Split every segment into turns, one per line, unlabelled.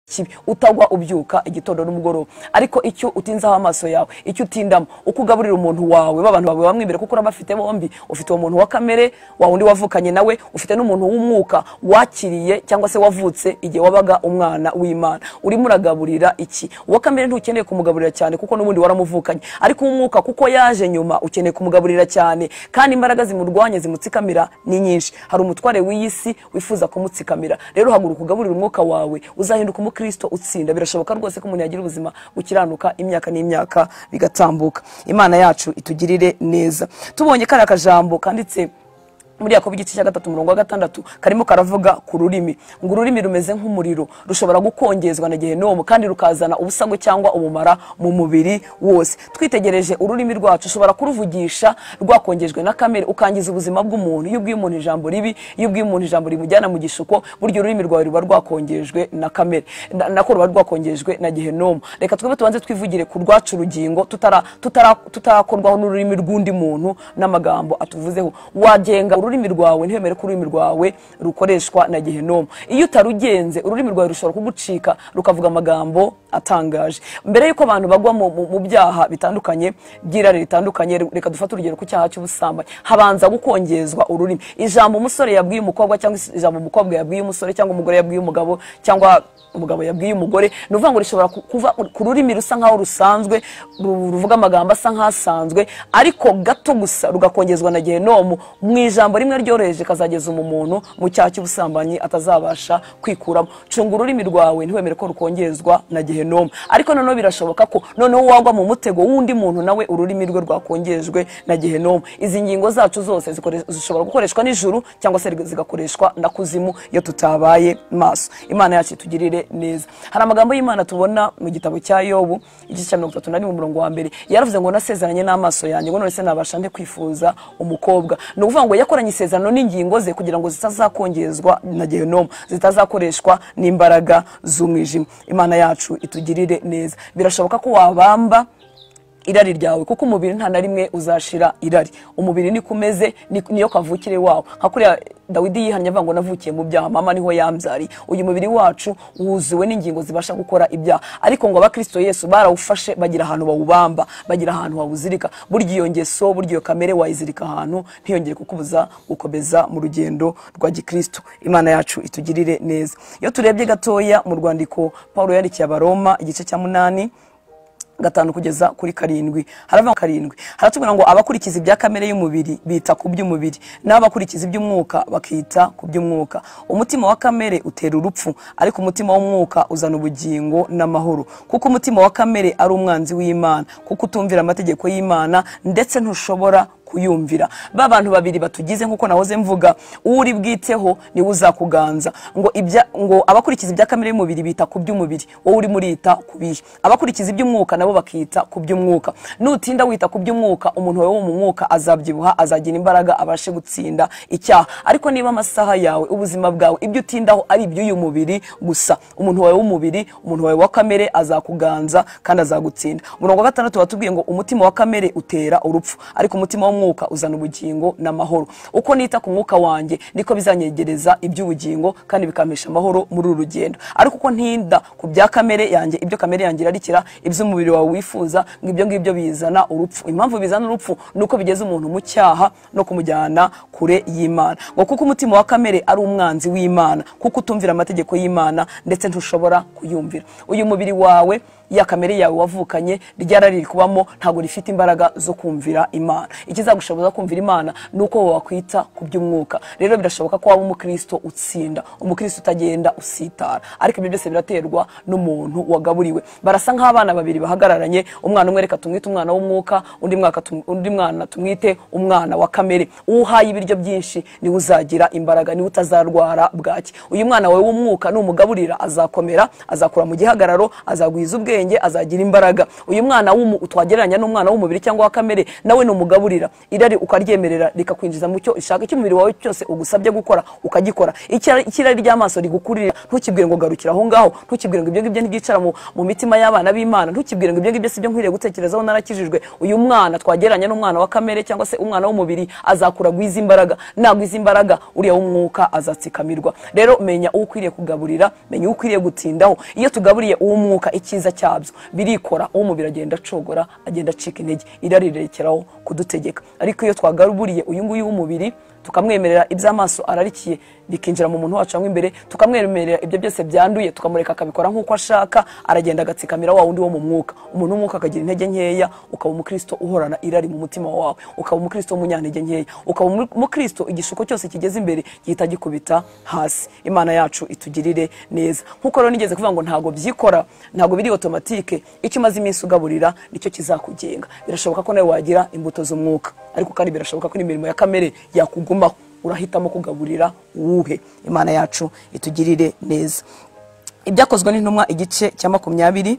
kibi utagwa ubyuka igitondo n'umugoroba ariko icyo utinzaho amaso yawe icyo utindamo uko ugaburira umuntu wawe b'abantu bawe bamwibera kuko urabafite bombi ufite uwo muntu wa kamere wa wundi wavukanye nawe ufite n'umuntu w'umwuka wakiriye cyangwa se wavutse igihe wabaga umwana w'imana urimo uragaburira iki uwa kamere ntukeneye kumugaburira cyane kuko n'ubundi waramuvukanye ariko uw'umwuka kuko yaje nyuma ukeneye kumugaburira cyane kandi imbaraga zimurwanya zimutsikamira ni nyinshi hari umutware w'iyi si wifuza kumutsikamira rero haguruka ugaburira umwuka wawe uzahinduka umukristo utsinda birashoboka rwose ko umuntu yagira ubuzima bukiranuka imyaka n'imyaka bigatambuka imana yacu itugirire neza tubonye kariya kajambo kanditse muri yakobo igice cya gatatu umurongo wa gatandatu karimo karavuga ku rurimi ngo ururimi rumeze nk'umuriro rushobora gukongezwa na gehinomu kandi rukazana ubusagwe cyangwa ubumara mu mubiri wose twitegereje ururimi rwacu ushobora kuruvugisha rwakongejwe na kamere ukangiza ubuzima bw'umuntu iyo ubwiye umuntu ijambo ribi iyo ubwiye umuntu ijambo rimujyana mu gishuko buryo ururimi rwawe ruba rwakongejwe na kamere na- nako ruba rwakongejwe na gehinomu reka twebe tubanze twivugire ku rwacu urugingo tutara- tutara- tutarakorwaho n'ururimi rw'undi muntu n'amagambo atuvuzeho wagenga ururimi rwawe ntiwemere ko ururimi rwawe rukoreshwa na gehinomu iyo utarugenze ururimi rwawe rushobora kugucika rukavuga amagambo atangaje mbere y'uko abantu bagwa mu, mu, mu byaha bitandukanye by'irari ritandukanye re- reka dufate urugero ku cyaha cy'ubusambanyi habanza gukongezwa ururimi ijambo umusore yabwiye umukobwa cyangwa is- ijambo umukobwa yabwiye umusore cyangwa umugore yabwiye umugabo cyangwa umugabo yabwiye umugore ni ukuvuga ngo rishobora ku- kuva ku rurimi rusa nkaho rusanzwe ru- ruvuga amagambo asa nk'asanzwe ariko gato gusa rugakongezwa na gehinomu mu ijambo rimwe ryoroheje kazageza mu muntu mu cyaha cy'ubusambanyi atazabasha kwikuramo cunga ururimi rwawe ntiwemere ko rukongezwa na gehinomu ariko noneho birashoboka ko noneho wagwa mu mutego w'undi muntu nawe ururimi rwe rwakongejwe na gehinomu izi ngingo zacu zose zikore- zishobora gukoreshwa nijoro cyangwa se zigakoreshwa na kuzimu iyo tutabaye maso imana yacu itugirire neza hari amagambo y'imana tubona mu gitabo cya yobu igice cya mirongo itatu na rimwe umurongo wa mbere yaravuze ngo nasezeranye n'amaso yanjye ngo none se nabasha nde kwifuza umukobwa ni ukuvuga ngo yakoranye isezerano n'ingingo ze kugira ngo zitazakongezwa na gehinomu zitazakoreshwa n'imbaraga z'umwijima imana yacu itugirire neza birashoboka ko wabamba irari ryawe kuko umubiri nta na rimwe uzashira irari umubiri niko umeze ni- niyo kavukire wawe nka kuriya dawidi yihannye avuga ngo navukiye mu byaha mama niho yambyariye uyu mubiri wacu wuzuwe n'ingingo zibasha gukora ibyaha ariko ngo abakristo yesu barawufashe bagira ahantu bawubamba bagira ahantu bawuzirika burya iyo ngeso burya iyo kamere wayizirika ahantu ntiyongere kukubuza gukomeza mu rugendo rwa gikristo imana yacu itugirire neza iyo turebye gatoya mu rwandiko paul yarikiye abaroma igice cya munani gatanu kugeza kuri karindwi haravuga karindwi haratubwira ngo abakurikiza ibya kamere y'umubiri bita ku by'umubiri n'abakurikiza iby'umwuka bakita ku by'umwuka umutima wa kamere utera urupfu ariko umutima w'umwuka uzana ubugingo n'amahoro kuko umutima wa kamere ari umwanzi w'imana kuko utumvira amategeko y'imana ndetse ntushobora kuyumvira ba bantu babiri batugize nk'uko nahoze mvuga uri bwiteho niwe uzakuganza ngo ibya ngo abakurikiza ibya kamere y'umubiri bita ku by'umubiri wowe urimo urita ku bihe abakurikiza iby'umwuka nabo bakita ku by'umwuka nutinda wita ku by'umwuka umuntu wawe wo mu mwuka azabyibuha azagira imbaraga abashe gutsinda icyaha ariko niba amasaha yawe ubuzima bwawe ibyo utindaho ari iby'uyu mubiri gusa umuntu wawe w'umubiri umuntu wawe wa kamere azakuganza kandi azagutsinda umurongo wa gatandatu watubwiye ngo umutima wa kamere utera urupfu ariko umutima w'umwuka uzana ubugingo n'amahoro uko nita ku mwuka wanjye niko bizanyegereza iby'ubugingo kandi bikampesha amahoro muri uru rugendo ariko uko ntinda ku bya kamere yanjye ibyo kamere yanjye irarikira iby'umubiri wawe wifuza ngo ibyo ngibyo bizana urupfu impamvu bizana urupfu ni uko bigeza umuntu mu cyaha no kumujyana kure y'imana ngo kuko umutima wa kamere ari umwanzi w'imana kuko utumvira amategeko y'imana ndetse ntushobora kuyumvira uyu mubiri wawe ya kamere yawe wavukanye ryara riri kubamo ntabwo rifite imbaraga zo kumvira imana ikizagushoboza kumvira imana ni uko wakwita ku by'umwuka rero birashoboka ko waba umukristo utsinda umukristo utagenda usitara ariko ibyo byose biraterwa n'umuntu wagaburiwe barasa nk'abana babiri bahagararanye umwana umwe reka tumwite umwana w'umwuka undi mwaka tum- undi mwana tumwite umwana wa kamere uwo uhaye ibiryo byinshi niwe uzagira imbaraga niwe utazarwara bwaki uyu mwana wawe w'umwuka numugaburira azakomera azakura mu gihagararo azagwiza ubwenge ubwenge azagira imbaraga uyu mwana w'umu- twagereranya n'umwana w'umubiri cyangwa wa kamere nawe numugaburira irari ukaryemerera rikakwinjiza mu cyo ishaka icyo umubiri wawe cyose ugusabye gukora ukagikora Icyara- ikirari ry'amaso rigukurira ntukibwire ngo garukira aho ngaho ntukibwire ngo ibyo ngibyo ntibyicara mu mu mitima y'abana b'imana ntukibwire ngo ibyo ngibyo si byo nkwiriye gutekerezaho narakijijwe uyu mwana twagereranya n'umwana wa kamere cyangwa se umwana w'umubiri azakura agwiza imbaraga nagwiza imbaraga uriya w'umwuka azatsikamirwa rero menya uwo ukwiriye kugaburira menya uwo ukwiriye gutindaho iyo tugaburiye uw'umwuka icyiza cyabyo birikora uw'umubiri agenda acogora agenda acika intege irari rirekeraho kudutegeka ariko iyo twagaburiye uyu nguyu w'umubiri tukamwemerera iby'amaso ararikiye bikinjira mu muntu wacu mo imbere tukamwemerera ibyo byose byanduye tukamureka akabikora nk'uko ashaka aragenda agatsikamiira wa wundi wo mu mwuka umuntu w'umwuka akagira intege nkeya ukaba umukristo uhorana irari mu mutima wawe ukaba umukristo w'umunyantege nkeya ukaba umu- umukristo igishuko cyose kigeze imbere gihita gikubita hasi imana yacu itugirire neza nk'uko rero nigeze kuvuga ngo ntabwo byikora ntabwo biri otomatike icyo umaze iminsi ugaburira nicyo kizakugenga birashoboka ko nawe wagira imbuto z'umwuka ariko kandi birashoboka ko n'imirimo ya kamere yakugumaho urahitamo kugaburira uwuhe imana yacu itugirire neza ibyakozwe n'intumwa igice cya makumyabiri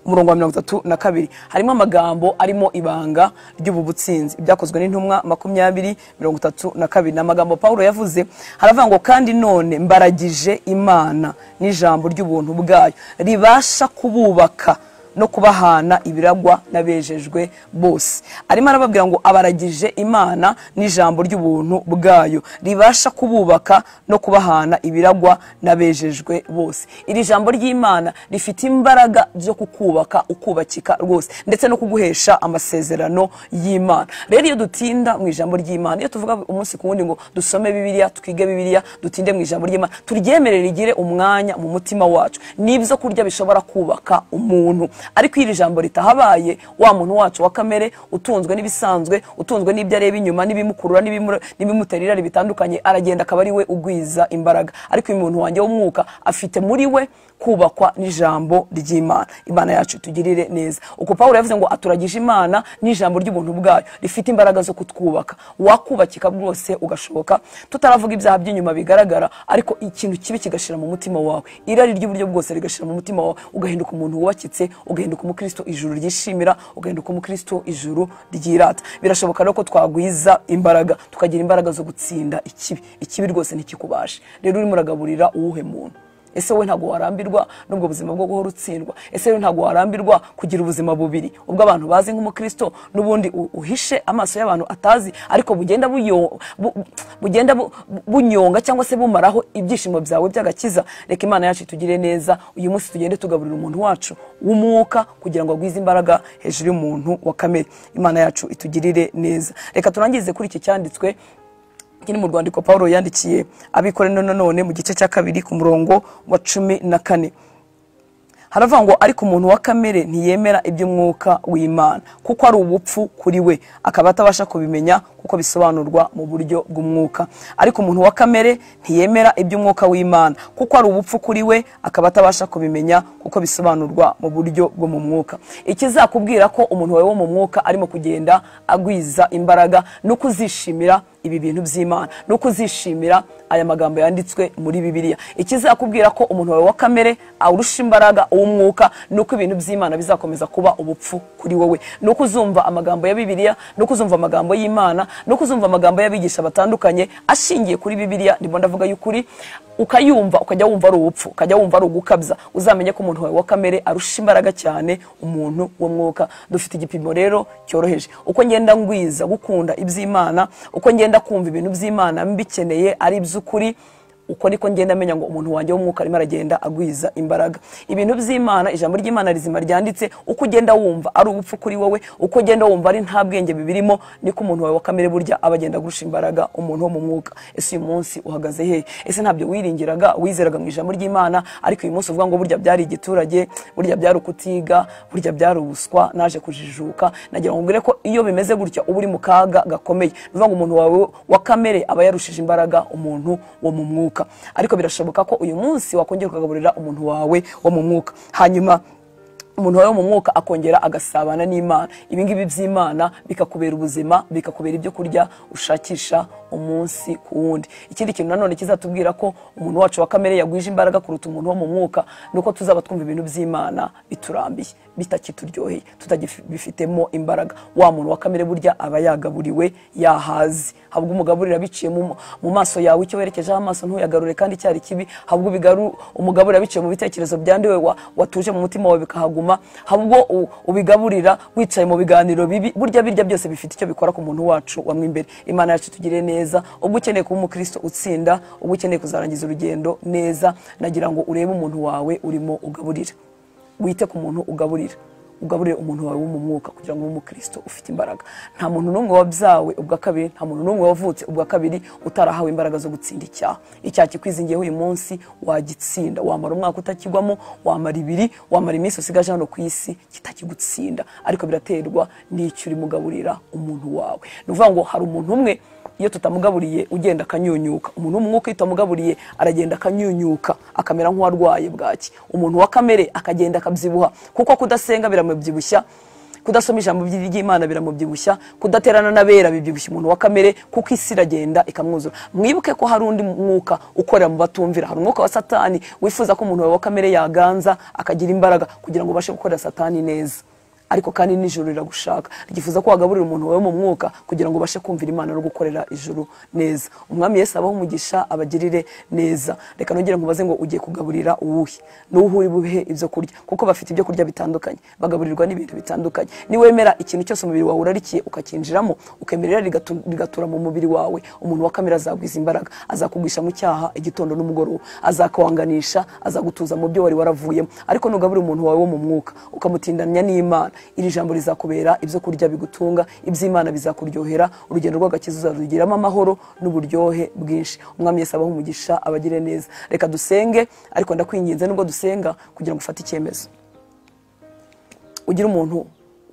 umurongo wa mirongo itatu na kabiri harimo amagambo arimo ibanga ry'ubu butsinzi ibyakozwe n'intumwa makumyabiri mirongo itatu na kabiri ni amagambo pawulo yavuze haravuga ngo kandi none mbaragije imana n'ijambo ry'ubuntu bwayo ribasha kububaka no kubahana ibiragwa n'abejejwe bose arimo arababwira ngo abaragije imana n'ijambo ry'ubuntu bwayo ribasha kububaka no kubahana ibiragwa n'abejejwe bose iri jambo ry'imana rifite imbaraga zo kukubaka ukubakika rwose ndetse no kuguhesha amasezerano y'imana rero iyo dutinda mu ijambo ry'imana iyo tuvuga umunsi ku wundi ngo dusome bibiliya twige bibiliya dutinde mu ijambo ry'imana turyemerere rigire umwanya mu mutima wacu n'ibyo kurya bishobora kubaka umuntu ariko iyo iri jambo ritahabaye wa muntu wacu wa kamere utunzwe n'ibisanzwe utunzwe n'ibyo areba inyuma n'ibimukurura n'ibimu- n'ibimutera irari bitandukanye aragenda akaba ari we ugwiza imbaraga ariko uyu muntu wanjye w'umwuka afite muri we kubakwa n'ijambo ry'imana imana yacu tugirire neza uko pawulo yavuze ngo aturagije imana n'ijambo ry'ubuntu bwayo rifite imbaraga zo kutwubaka wakubakika rwose ugashoboka tutaravuga ibyaha by'inyuma bigaragara ariko ikintu kibi kigashira mu mutima wawe irari ry'uburyo bwose rigashira mu mutima wawe ugahinduka umuntu wubakitse ugahinduka umukristo ijuru ryishimira ugahinduka umukristo ijuru ryirata birashoboka rero ko twagwiza imbaraga tukagira imbaraga zo gutsinda ikibi ikibi rwose ntikikubashe rero urimo uragaburira uwuhe muntu ese we ntabwo warambirwa n'ubwo buzima bwo guhora utsindwa ese we ntabwo warambirwa kugira ubuzima bubiri ubwo abantu bazi nk'umukristo n'ubundi u- uhishe amaso y'abantu atazi ariko bugenda buyo- bu- bugenda bu- bu- bunyonga cyangwa se bumaraho ibyishimo byawe by'agakiza reka imana yacu itugire neza uyu munsi tugende tugaburira umuntu wacu w'umwuka kugira ngo agwize imbaraga hejuru y'umuntu wa kamere imana yacu itugirire neza reka turangirize kuri iki cyanditswe iki ni mu rwandiko paul yandikiye abikore none none mu gice cya kabiri ku murongo wa cumi na kane haravuga ngo ariko umuntu wa kamere ntiyemera iby'umwuka w'imana kuko ari ubupfu kuri we akaba atabasha kubimenya kuko bisobanurwa mu buryo bw'umwuka ariko umuntu wa kamere ntiyemera iby'umwuka w'imana kuko ari ubupfu kuri we akaba atabasha kubimenya kuko bisobanurwa mu buryo bwo mu mwuka ikizakubwira ko umuntu wawe wo mu mwuka arimo kugenda agwiza imbaraga no kuzishimira ibi bintu by'imana no kuzishimira aya magambo yanditswe muri bibiliya ikizakubwira ko umuntu wawe wa kamere awurusha imbaraga uw'umwuka ni uko ibintu by'imana bizakomeza kuba ubupfu kuri wowe ni uko uzumva amagambo ya bibiliya ni uko uzumva amagambo y'imana ni uko uzumva amagambo y'abigisha batandukanye ashingiye kuri bibiliya ndimo ndavuga y'ukuri ukayumva ukajya wumva ari ubupfu ukajya wumva ari ugukabya uzamenye ko umuntu wawe wa kamere arusha imbaraga cyane umuntu w'umwuka dufite igipimo rero cyoroheje uko ngenda ngwiza gukunda iby'imana uko ngenda kumva ibintu by'imana mbikeneye ari iby'ukuri uko niko ngenda menya ngo umuntu wanjye w'umwuka arimo aragenda agwiza imbaraga ibintu by'imana ijambo ry'imana rizima ryanditse uko ugenda wumva ari ubupfu kuri wowe uko ugenda wumva ari nta bwenge bibirimo niko umuntu wawe wa kamere burya aba agenda agurusha imbaraga umuntu wo mu mwuka ese uyu munsi uhagaze hehe ese ntabyo wiringiraga wizeraga mu ijambo ry'imana ariko uyu munsi uvuga ngo burya byari igiturage burya byari ukutiga burya byari ubuswa naje kujijuka nagira ngo mbwire ko iyo bimeze gutya uba uri mu kaga gakomeye ni ukuvuga ngo umuntu wawe wa kamere aba yarushije imbaraga umuntu wo mu mwuka ariko birashoboka ko uyu munsi wakongera ukagaburira umuntu wawe wo mu mwuka hanyuma umuntu wawe wo mu mwuka akongera agasabana n'imana ibi ngibi by'imana bikakubera ubuzima bikakubera ibyo kurya ushakisha umunsi ku wundi ikindi kintu nanone kizatubwira ko umuntu wacu wa kamere yagwije imbaraga kuruta umuntu wo mu mwuka ni uko tuzaba twumva ibintu by'imana biturambiye bitakituryoheye tutagifitemo imbaraga wa muntu wa kamere burya aba yagaburiwe yahazi habwo umugaburira biciye mu mu maso yawe icyo werekejeho amaso ntuyagarure kandi cyari kibi habwo ubigaru umugaburira biciye mu bitekerezo byandiwe wa- watuje mu mutima wawe bikahaguma habwo u- ubigaburira wicaye mu biganiro bibi burya birya byose bifite icyo bikora ku muntu wacu wamwe imbere imana yacu tugire neza ubwo ukeneye kuba umukristo utsinda ubwo ukeneye kuzarangiza urugendo neza nagira ngo urebe umuntu wawe urimo ugaburira wite ku muntu ugaburira ugaburire umuntu wawe wo mu mwuka kugira ngo ube umukristo ufite imbaraga nta muntu n'umwe wabyawe ubwa kabiri nta muntu n'umwe wavutse ubwa kabiri utarahawe imbaraga zo gutsinda icyaha icyaha kikwizingiyeho uyu munsi wagitsinda wamara umwaka utakigwamo wamara ibiri wamara iminsi usigaje hano ku isi kitakigutsinda ariko biraterwa n'icyo uri mugaburira umuntu wawe ni ukuvuga ngo hari umuntu umwe iyo tutamugaburiye ugenda akanyunyuka umuntu w'umwuka iyo utamugaburiye aragenda akanyunyuka akamera nk'uwarwaye bwaki umuntu wa kamere akagenda akabyibuha kuko kudasenga biramubyibushya kudasoma ijambo ry'imana biramubyibushya kudaterana n'abera bibyibushya umuntu wa kamere kuko isi iragenda ikamwuzura mwibuke ko hari undi mwuka ukorera mu batumvira hari umwuka wa satani wifuza ko umuntu wawe wa kamere yaganza akagira imbaraga kugira ngo ubashe gukorera satani neza ariko kandi n'ijuru riragushaka ryifuza ko wagaburira umuntu wawe mu mwuka kugira ngo ubashe kumvira imana no gukorera ijuru neza umwami yesu abaho umugisha abagirire neza reka nongere nkubaze ngo ugiye kugaburira uwuhe n'uwuhe uri buhe ibyo kurya kuko bafite ibyo kurya bitandukanye bagaburirwa n'ibintu bitandukanye niwemera ikintu cyose umubiri wawe urarikiye ukakinjiramo ukemerera rigatu- rigatura mu mubiri wawe umuntu wa kamere azagwiza imbaraga azakugwisha mu cyaha igitondo n'umugoroba azakwanganisha azagutuza mu byo wari waravuyemo ariko nugaburira umuntu wawe wo mu mwuka ukamutindanya n'imana iri jambo rizakubera ibyo kurya bigutunga iby'imana bizakuryohera urugendo rw'agakiza uzarugiramo amahoro n'uburyohe bwinshi umwami yesu abaho umugisha abagire neza reka dusenge ariko ndakwinginze nubwo dusenga kugira ngo ufate icyemezo ugire umuntu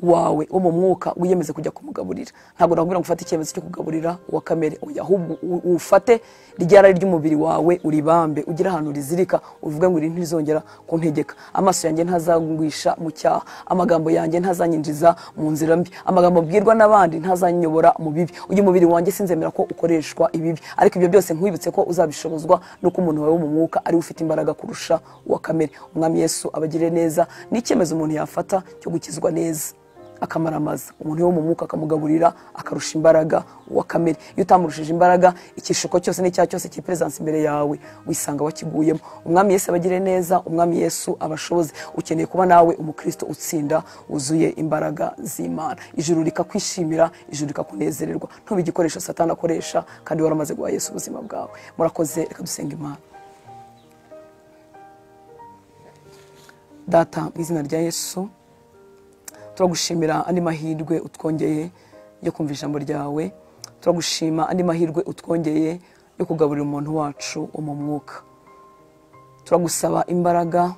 wawe wo mu mwuka wiyemeze kujya kumugaburira ntabwo nakubwira ngo ufate icyemezo cyo kugaburira uwa kamere oya ahubwo u- ufate rya rari ry'umubiri wawe uribambe ugire ahantu rizirika uvuge ngo iri ntirizongera kuntegeka amaso yanjye ntazangwisha mu cyaha amagambo yanjye ntazanyinjiza mu nzira mbi amagambo mbwirwa n'abandi ntazanyobora mu bibi uyu mubiri wanjye sinzemera ko ukoreshwa ibibi ariko ibyo byose nkwibutse ko uzabishobozwa n'uko umuntu wawe wo mu mwuka ariwe ufite imbaraga kurusha uwa kamere umwami yesu abagire neza ni icyemezo umuntu yafata cyo gukizwa neza akamaramaza umuntu wo mu mwuka akamugaburira akarusha imbaraga uwa kamere iyo utamurushije imbaraga ikishuko cyose n'icyaha cyose kiperesansi imbere yawe wisanga wakiguyemo umwami yesu abagire neza umwami yesu abashoboze ukeneye kuba nawe umukristo utsinda wuzuye imbaraga z'imana ijuru rikakwishimira ijuru rikakunezererwa ntube igikoresho satani akoresha kandi waramaze guha yesu ubuzima bwawe murakoze reka dusenga imana data mu izina rya yesu turagushimira andi mahirwe utwongeye yo kumva ijambo ryawe turagushima andi mahirwe utwongeye yo kugaburira umuntu wacu wo mu mwuka turagusaba imbaraga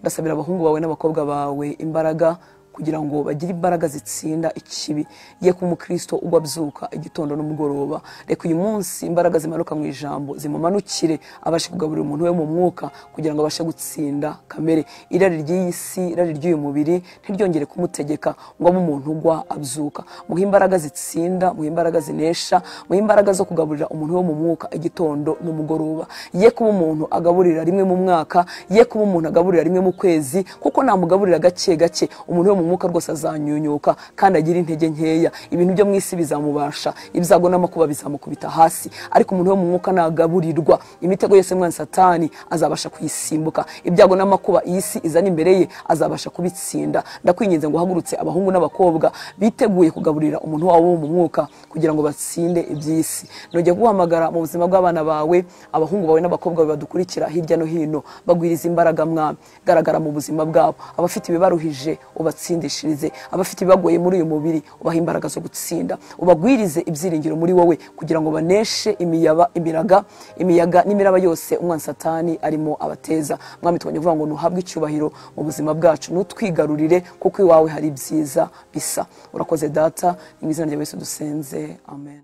ndasabira abahungu bawe n'abakobwa bawe imbaraga kugira ngo bagire imbaraga zitsinda ikibi ye ko umukristo ugwa abyuka igitondo n'umugoroba reka uyu munsi imbaraga zimanuka mu ijambo zimumanukire abashe kugaburira umuntu we mu mwuka kugira ngo abashe gutsinda kamere irari ry'iyi si irari ry'uyu mubiri ntiryongere kumutegeka ngo abe umuntu ugwa abyuka muhe imbaraga zitsinda muhe imbaraga zinesha muhe imbaraga zo kugaburira umuntu wo mu mwuka igitondo n'umugoroba ye kuba umuntu agaburira rimwe mu mwaka ye kuba umuntu agaburira rimwe mu kwezi kuko namugaburira gake gake umuntu wo mu mwuka rwose azanyunyuka kandi agira intege nkeya ibintu byo mu isi bizamubasha ibyago n'amakuba bizamukubita hasi ariko umuntu wo mu mwuka nagaburirwa imitego yose mwana satani azabasha kuyisimbuka ibyago n'amakuba iyi si izana imbere ye azabasha kubitsinda ndakwinginze ngo uhagurutse abahungu n'abakobwa biteguye kugaburira umuntu wabo wo mu mwuka kugira ngo batsinde iby'isi nongeye guhamagara mu buzima bw'abana bawe abahungu bawe n'abakobwa bawe badukurikira hirya no hino bagwiriza imbaraga mwami garagara mu buzima bwabo abafite ibibaruhije ubatsindishirize abafite ibibagoye muri uyu mubiri ubahe imbaraga zo gutsinda ubagwirize ibyiringiro muri wowe kugira ngo baneshe imiyaba imiraga imiyaga n'imiraba yose umwana satani arimo abateza mwami twongeye kuvuga ngo nuhabwe icyubahiro mu buzima bwacu nutwigarurire kuko iwawe hari ibyiza bisa urakoze data mu izina rya yesu dusenze amen